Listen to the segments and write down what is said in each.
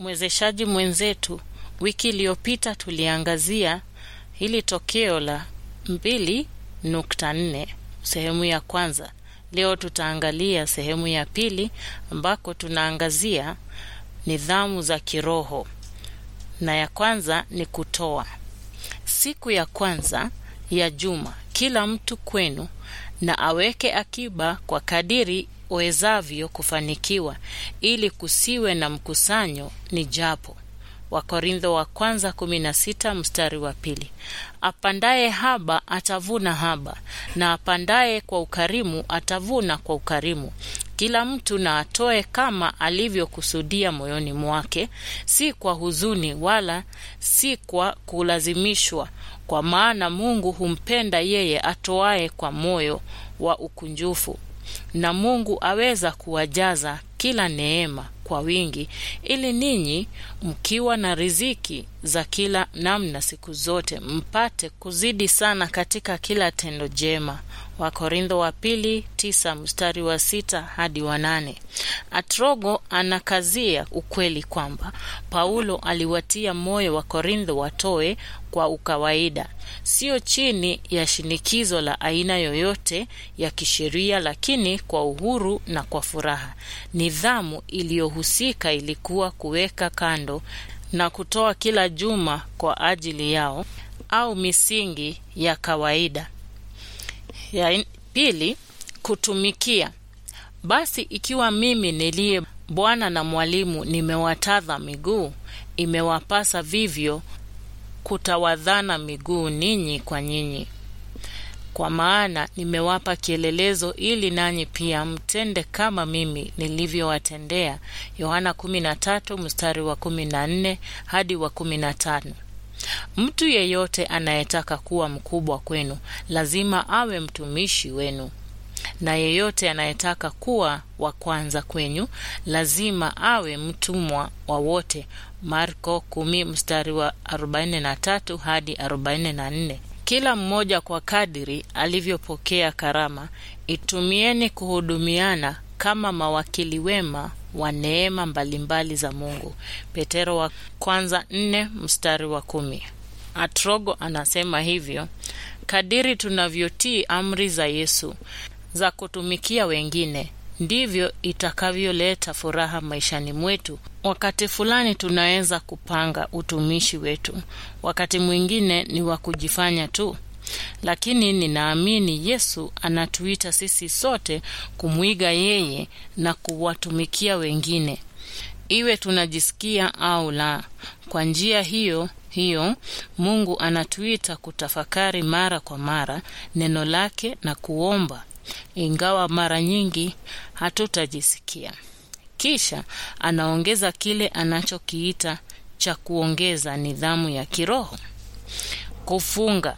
mwezeshaji mwenzetu. Wiki iliyopita tuliangazia hili tokeo la mbili nukta nne sehemu ya kwanza. Leo tutaangalia sehemu ya pili ambako tunaangazia nidhamu za kiroho, na ya kwanza ni kutoa. Siku ya kwanza ya juma, kila mtu kwenu na aweke akiba kwa kadiri wezavyo kufanikiwa, ili kusiwe na mkusanyo ni japo. Wakorintho wa kwanza 16 mstari wa pili. Apandaye haba atavuna haba, na apandaye kwa ukarimu atavuna kwa ukarimu. Kila mtu na atoe kama alivyokusudia moyoni mwake, si kwa huzuni wala si kwa kulazimishwa, kwa maana Mungu humpenda yeye atoaye kwa moyo wa ukunjufu. Na Mungu aweza kuwajaza kila neema kwa wingi, ili ninyi mkiwa na riziki za kila namna siku zote mpate kuzidi sana katika kila tendo jema. Wakorintho wa pili tisa mstari wa sita hadi wa nane. Atrogo anakazia ukweli kwamba Paulo aliwatia moyo wa Korintho watoe kwa ukawaida, sio chini ya shinikizo la aina yoyote ya kisheria, lakini kwa uhuru na kwa furaha. Nidhamu iliyohusika ilikuwa kuweka kando na kutoa kila juma kwa ajili yao au misingi ya kawaida. Ya pili, kutumikia. Basi ikiwa mimi niliye bwana na mwalimu nimewatadha miguu, imewapasa vivyo kutawadhana miguu ninyi kwa nyinyi. Kwa maana nimewapa kielelezo, ili nanyi pia mtende kama mimi nilivyowatendea. Yohana 13 mstari wa 14 hadi wa 15. Mtu yeyote anayetaka kuwa mkubwa kwenu lazima awe mtumishi wenu, na yeyote anayetaka kuwa wa kwanza kwenyu lazima awe mtumwa wa wote. Marko 10 mstari wa 43 hadi 44. Kila mmoja kwa kadiri alivyopokea karama, itumieni kuhudumiana kama mawakili wema wa neema mbalimbali za Mungu. Petero wa kwanza nne mstari wa kumi. Atrogo anasema hivyo, kadiri tunavyotii amri za Yesu za kutumikia wengine ndivyo itakavyoleta furaha maishani mwetu. Wakati fulani tunaweza kupanga utumishi wetu, wakati mwingine ni wa kujifanya tu, lakini ninaamini Yesu anatuita sisi sote kumwiga yeye na kuwatumikia wengine, iwe tunajisikia au la. Kwa njia hiyo hiyo Mungu anatuita kutafakari mara kwa mara neno lake na kuomba ingawa mara nyingi hatutajisikia. Kisha anaongeza kile anachokiita cha kuongeza nidhamu ya kiroho: kufunga.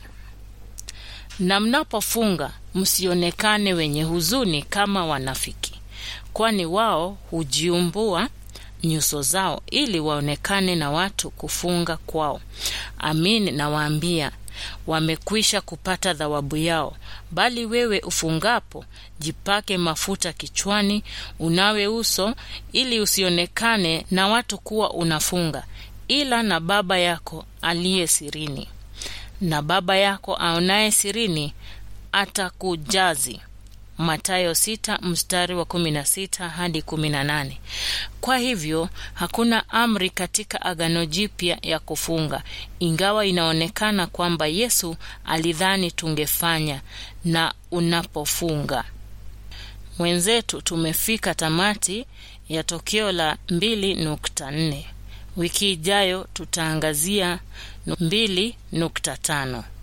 Na mnapofunga msionekane wenye huzuni kama wanafiki, kwani wao hujiumbua nyuso zao ili waonekane na watu kufunga kwao. Amin, nawaambia wamekwisha kupata thawabu yao. Bali wewe ufungapo, jipake mafuta kichwani, unawe uso, ili usionekane na watu kuwa unafunga, ila na Baba yako aliye sirini, na Baba yako aonaye sirini atakujazi. Mathayo sita mstari wa kumi na sita hadi kumi na nane. Kwa hivyo hakuna amri katika Agano Jipya ya kufunga, ingawa inaonekana kwamba Yesu alidhani tungefanya. Na unapofunga mwenzetu, tumefika tamati ya tokeo la mbili nukta nne. Wiki ijayo tutaangazia mbili nukta tano.